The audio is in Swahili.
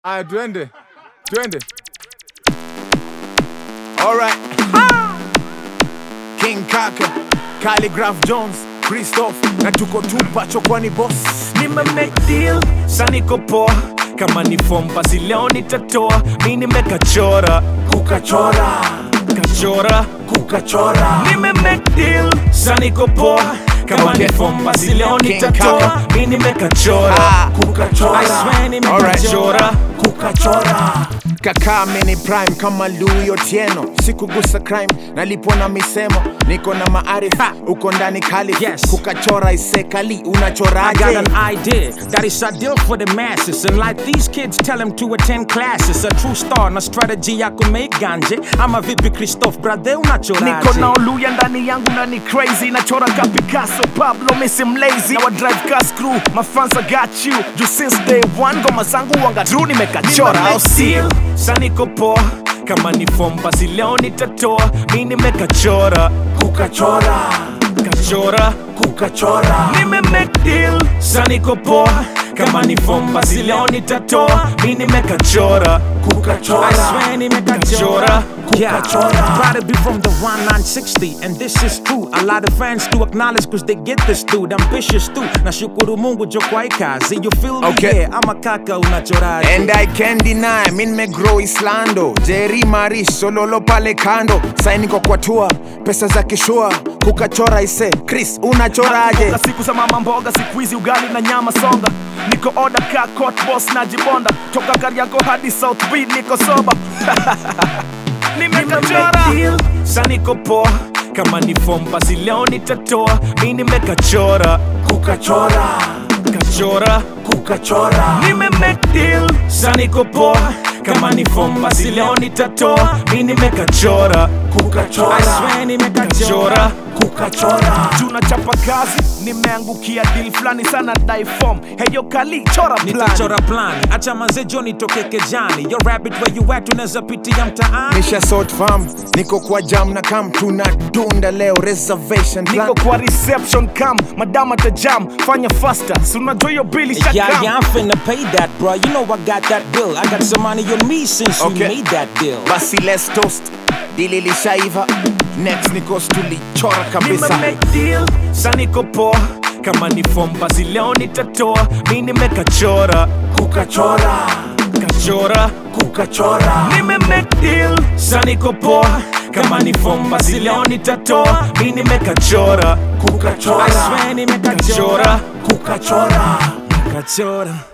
Aya, twende twende. Alright. King Kaka, Calligraph Jones, Christoph na tuko tupa chokwani boss. nime make deal saniko poa kama ni form basi leo nitatoa mi nimekachora Kukachora, kachora kukachora. nime make deal saniko poa kama Okay. ni form basi leo King nitatoa Kaka. mi nimekachora Ah, kukachora. I swear nimekachora Kukachora. Kaka mini prime kama Louis Otieno, sikugusa crime, nalipwa na misemo, niko na maarifa, uko ndani kali, Yes. kukachora isekali, I got unachoraje? an idea that is ideal for the masses. And like these kids tell them to attend classes. A true star na strategy ya kumake ganje. Ama vipi Christoph, brother unachoraje? niko na oluya ndani yangu na ni crazy nachora ka picasso pablo misi mlazy na wa drive car screw mafans I got you juu since day one ngoma zangu wanga true nimekachora au sio saniko poa kama ni form basi leo nitatoa mi nimekachora Kukachora, kachora kukachora. nime make deal saniko poa kama ni form basi leo nitatoa mi nimekachora Kukachora. I swear nimekachora. Yeah, Kukachora. proud to be from the 1960 and this is true. A lot of fans do acknowledge cause they get this dude. Ambitious too. Nashukuru Mungu jo kwa hii kazi. You feel me? Okay. Yeah, ama kaka unachoraje. And I can't deny, mi nimegrow Islando Jerry Maris, sololo pale kando Sainiko kwa tua, pesa za kishua Kukachora ise, Chris unachoraje? Mboga siku za mama mboga siku hizi ugali na nyama songa niko oda ka court boss na jibonda toka Kariakoo hadi South B niko soba nimekachora saniko poa kama ni form basi leo nitatoa mi nimekachora Kukachora, kachora kukachora. nime make deal saniko poa kama ni form basi leo nitatoa mi nimekachora Kukachora, I swear nimekachora. kukachora. tunachapa kazi nimeangukia deal fulani sana dai form heyo kali chora plan nitachora plani acha manze jo nitoke kejani yo rabbit where you at unaweza pitia mtaani Nisha sort farm, niko kwa jam na kam tunadunda leo reservation plan. niko kwa reception cam madama tajam fanya faster si unajua hiyo bili Yeah, shakam yeah, I'm finna pay that, bro. You know I got that bill. I got some money on me since Okay. we made that deal. Basi let's toast. Dili lishaiva. Next niko tulichora kabisa. make deal saniko poa kama ni form basi leo nitatoa mi nimekachora Kukachora, kachora kukachora. nime make deal saniko poa kama ni form basi leo nitatoa mi nimekachora Kukachora, I swear nimekachora. kachora kukachora. kachora